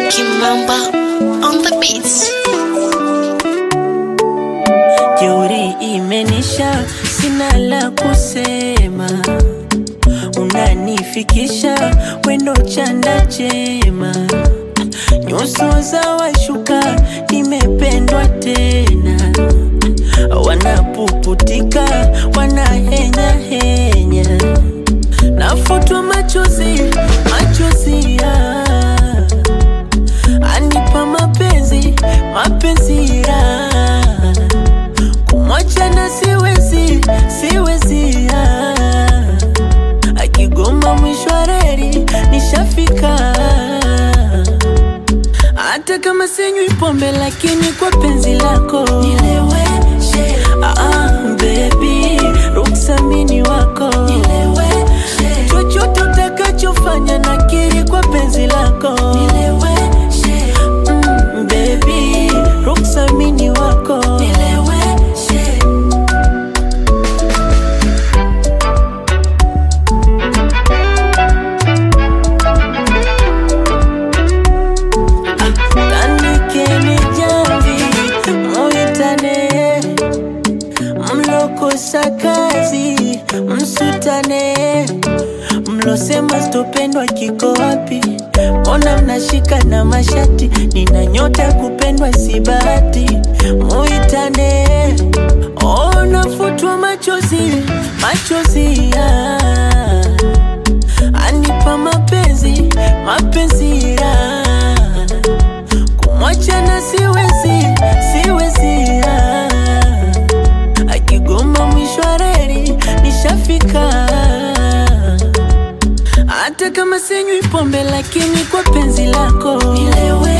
Kimamba on the beats. Jeuri imenisha, sina la kusema, unanifikisha wendo chanda chema, nyuso za washuka, nimependwa tena, wanapuputika, wanahenya henya, nafutwa machozi, machozi ya anipa mapenzi, mapenzi ya kumwacha na siwezi, siwezi ah. akigoma mwisho wa reli nishafika, hata kama sinywi pombe, lakini kwa penzi lako nileweshe. Ah, ah, baby, ruksa mini wako nileweshe. chochote utakachofanya nakiri kwa penzi lako nileweshe. Mm, baby, ruksa mini wako nileweshe. Tandikeni jamvi muitane, mlokosa kazi msutane, mlosema sitopendwa kiko wapi? Mbona mnashika na mashati? Nina nyota ya kupendwa si bahati, muitane. Oh, nafutwa machozi, machozi ya anipa mapenzi, mapenzi ya kumwacha na siwezi, siwezi ah. akigoma mwisho wa reli nishafika, hata kama sinywi pombe, lakini kwa penzi lako nilewe